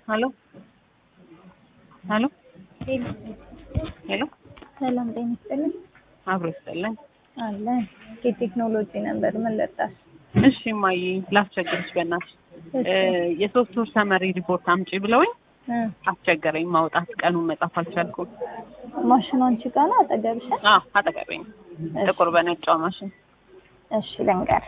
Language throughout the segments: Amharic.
ሄሎ ሄሎ ሄሎ ሰላም ጤና ይስጥልኝ። አብሮ ይስጥልኝ። አለ የቴክኖሎጂ ነበር ምን ልርዳሽ? እሺ እማዬ ላስቸግርሽ በእናትሽ የሶስት ወር ሰመሪ ሪፖርት አምጪ ብለውኝ እ አስቸገረኝ ማውጣት ቀኑን መጻፍ አልቻልኩም። ማሽኑ አንቺ ጋር ነው አጠገብሽ? አዎ አጠገቤ ነው። ጥቁር በነጫው ማሽን እሺ ልንገርሽ።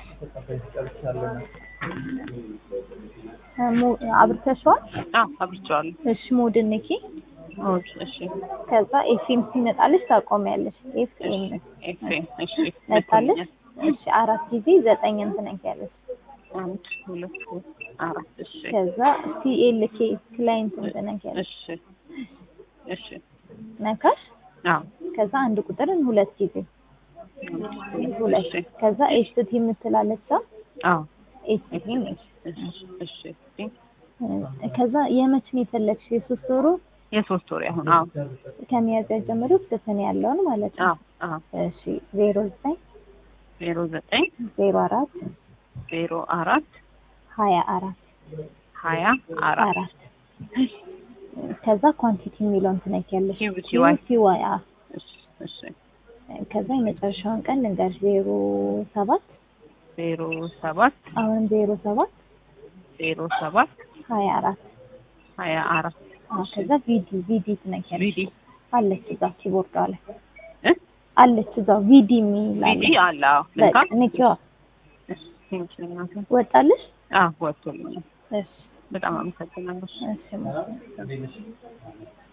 እ ሙ- አብርተሽዋል? አዎ አብርቼዋለሁ። እሺ ሞድን ንኪ። ኦኬ እሺ ከዛ ኤፍኤም ሲመጣልሽ ታቆሚያለሽ። ኤፍኤም ኤፍኤም እሺ መጣልሽ? እሺ አራት ጊዜ ዘጠኝ ትነኪያለሽ። አንድ ሁለት ሶስት አራት እሺ ከዛ ሲኤልኬ ክላይንት ትነኪያለሽ። እሺ እሺ ነካሽ። አዎ ከዛ አንድ ቁጥርን ሁለት ጊዜ ሁለት እሺ ከዛ ኤስቲ የምትላለች ሰው አዎ ኤስቲ ነች። እሺ እሺ ከዛ የመች ነው የፈለግሽ? የሶስት ወሩ የሶስት ወር አሁን አዎ ከሚያዝያ ጀምሮ እስከ ሰኔ ያለውን ማለት ነው። አዎ አዎ እሺ ዜሮ ዘጠኝ ዜሮ ዘጠኝ ዜሮ አራት ዜሮ አራት ሀያ አራት ሀያ አራት አራት ከዛ ኳንቲቲ የሚለውን ትነኪያለሽ። QTY QTY አዎ። እሺ እሺ ከዛ የመጨረሻውን ቀን ልንገርሽ ዜሮ ሰባት ዜሮ ሰባት አሁንም ዜሮ ሰባት ዜሮ ሰባት ሀያ አራት ሀያ አራት አዎ። ከዛ ቪዲ ቪዲ ትነኪያለሽ። ቪዲ አለች እዛ ኪቦርዷ ላይ እ አለች እዛው ቪዲ የሚል አለ። ቪዲ አለ አዎ ልካ በቃ ንኪዋ እሺ ቴንኪው እናቴ ወጣልሽ። አዎ ወጥቶልኛል እሺ በጣም አመሰግናለሁ እሺ